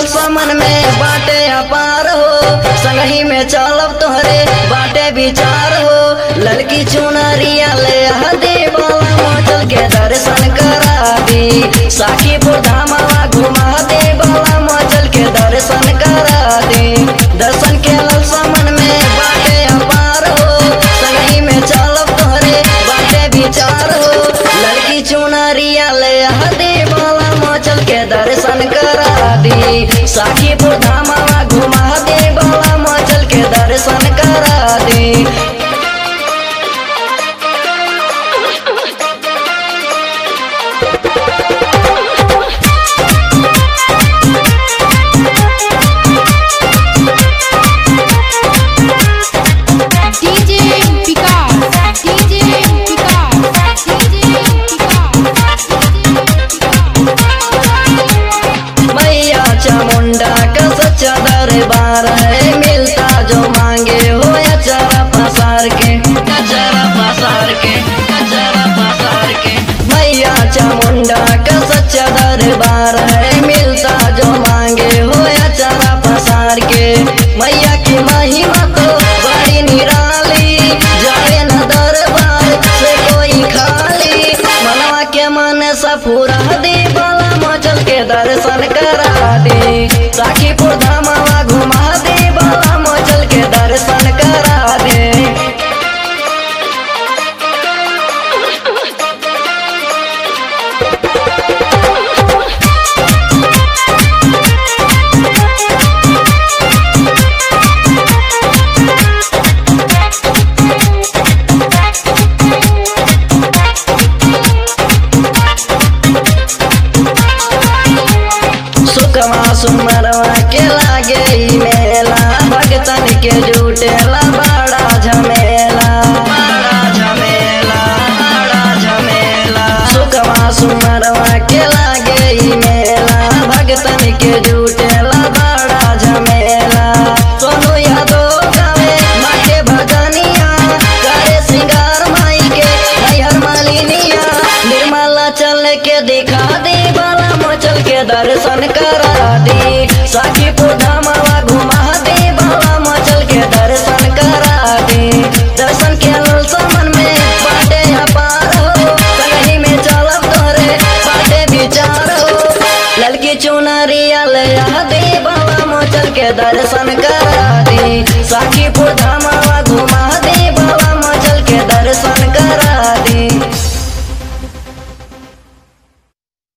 ललसा मन में बाटे अपार हो संगही में चलब तोहरे बाटे विचार हो लड़की चुनरिया ले हदे बाला मोचल के दर्शन करा दी साखीपुर धामावा घुमा दे बाला मोचल के दर्शन करा दे दर्शन के ललसा मन में बाटे अपार हो संगही में चलब तोहरे बाटे विचार हो लड़की चुनरिया ले हदे बाला मोचल के दर्शन करा दी साखीपुर धामावा घुमा दे बाला मोचल के दर्शन करा दी DJ Vikas, DJ Vikas, DJ मैया चामुंडा का सच्चा दरबार है मिलता जो मांगे हो अचारा पसार के अचारा पसार के अचारा पसार के मैया चामुंडा का सच्चा दरबार है मिलता जो मांगे हो अचारा पसार के मैया की महिमा तो बड़ी निराली जाए न दरबार से कोई खाली मनवा के मन सा पूरा दे बाला मचल के दर्शन करा दे साखीपुर धामावा घुमा दे बाला मचल के दर्शन करा दे सुखमा सुमरवा के लागे ई मेला भगतन के जुटेला बड़ा झमेला बड़ा झमेला बड़ा झमेला सुखमा सुमरवा के लागे ई मेला भगतन के जुटेला बड़ा झमेला सोनू यादव गावे माँ के भजनिया करे सिंगार माई के हरिहर मालिनिया निर्मला चल के दिखा दे बाला मोचल के दर्शन करा दे साखीपुर धामावा घुमा दे बाला मोचल के दर्शन करा दे दर्शन के ललसा मन में बाटे अपार हो संगही में चलब तोरे बाटे विचार हो ललकी चुनरिया ले आ दे बाला मोचल के दर्शन कर